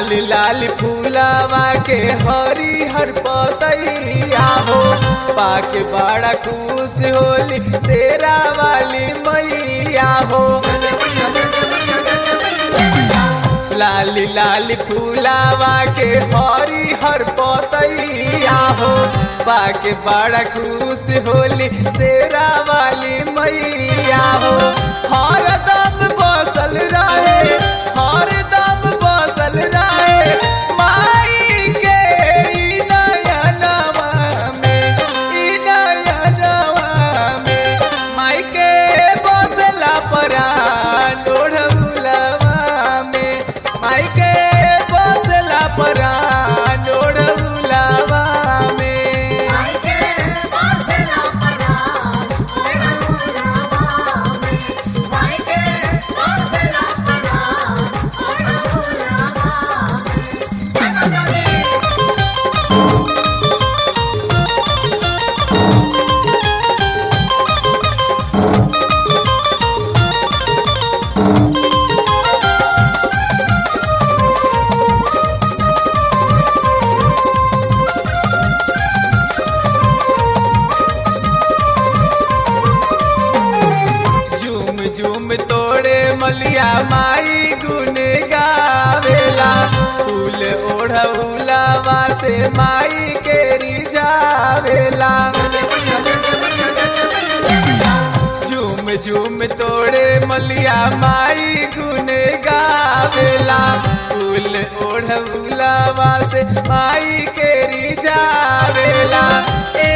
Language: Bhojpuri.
लाल लाल फूलावा के हरी हर पतैया हो पाके बड़ा खुश होली तेरा वाली मैया हो लाल लाल फूलावा के हरी हर पतैया हो पाके बड़ा खुश होली तेरा वाली मैया हो हर दम बसल रहे हर दम बसल रहे माई के ई नयनवा में ई नयनवा में माई के बसला परान ओढ़ौलवा में माई के बसला परान ओढ़ौलवा में मायके बसला परान ओढ़ौलवा में मायके बसला परान ओढ़ौलवा में चलो चली झूम झूम तोड़े मलिया माई गुन गावेला फूल ओढ़ौलावा से माई के रिझावेला झूम झूम तोड़े मलिया माई गुन गावेला फूल ओढ़ौलावा से माई के रिझावेला ए